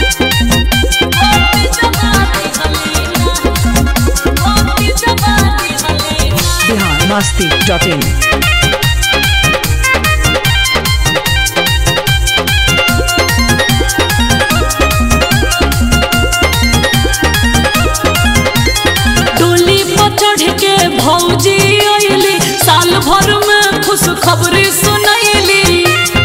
Bihar Masti dot in डोली पर चढ़ के भौजी अइली साल भर में खुश खबरी सुनैली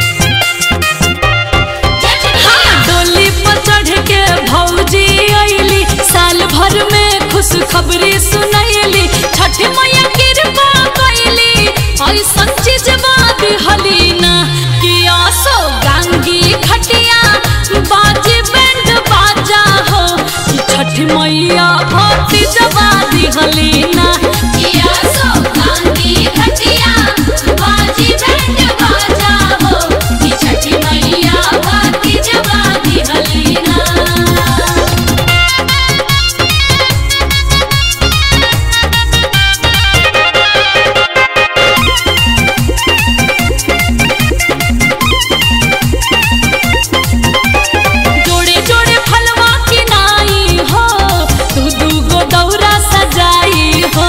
हाँ, डोली पर चढ़ के भौजी अइली साल भर में खुश खबरी सुनैली छठ मैया कृपा कैली ऐसन चीज बात हलीना कि आसो गांगी खटिया बाजी बैंड बाजा हो कि छठ मैया भक्ति जबा दिहलीना किया सो गांधी खटिया बाजी बैंड बाजा हो कि छठी मैया बाती जवा दी हलीना जोड़े जोड़े फलवा की नाई हो तू दू गो दौरा सजाई हो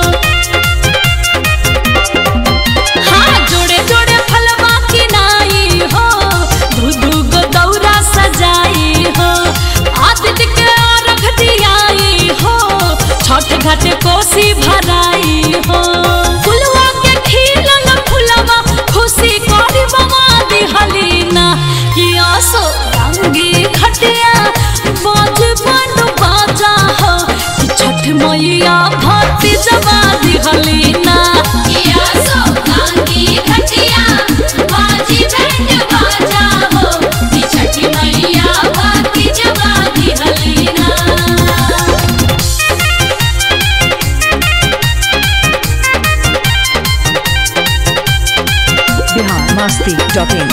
हाँ जोड़े जोड़े फलवा की नाई हो दू दू गो दौरा सजाई हो आदित्य के अर्घ दियाई हो छठ घाट कोसी भराई हो फुलवा के खिलल फुलवा खुशी करी बमा दिहलीना कि आसो रंगी खटिया बाज बन बाजा हो कि छठ मैया भक्ति जबा दिहलीना किया सो गांधी खटिया बाजी बैंड बाजा हो कि छठी मैया बाती जवा दी हलीना बिहार मस्ती डॉट इन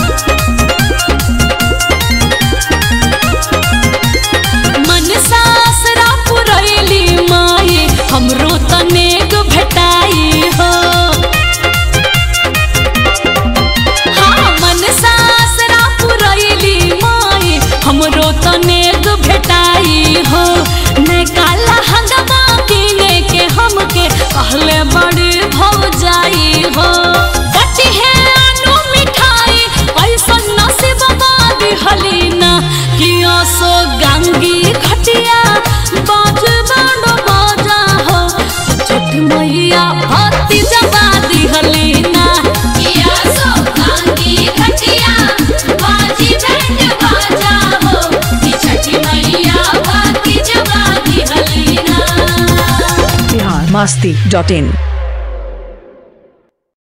मन सासरा पुरैली माई हमरो तनेक भेटाई हो हाँ मन सासरा पुरैली माई हमरो तनेक भेटाई हो ने काला हंगमा किने के हमके कहले बड़ी भौजाई हो कटी है अनु मिठाई ऐसन नसीब बादी हलीना कि सो गंगी खटिया बाज बांडो बाजा हो छठ मैया भक्ति जबा दी हलीना किया सो गांधी खटिया बाजी बैंड बाजा हो कि छठी मैया बाती जवा दी हलीना बिहार मस्ती डॉट इन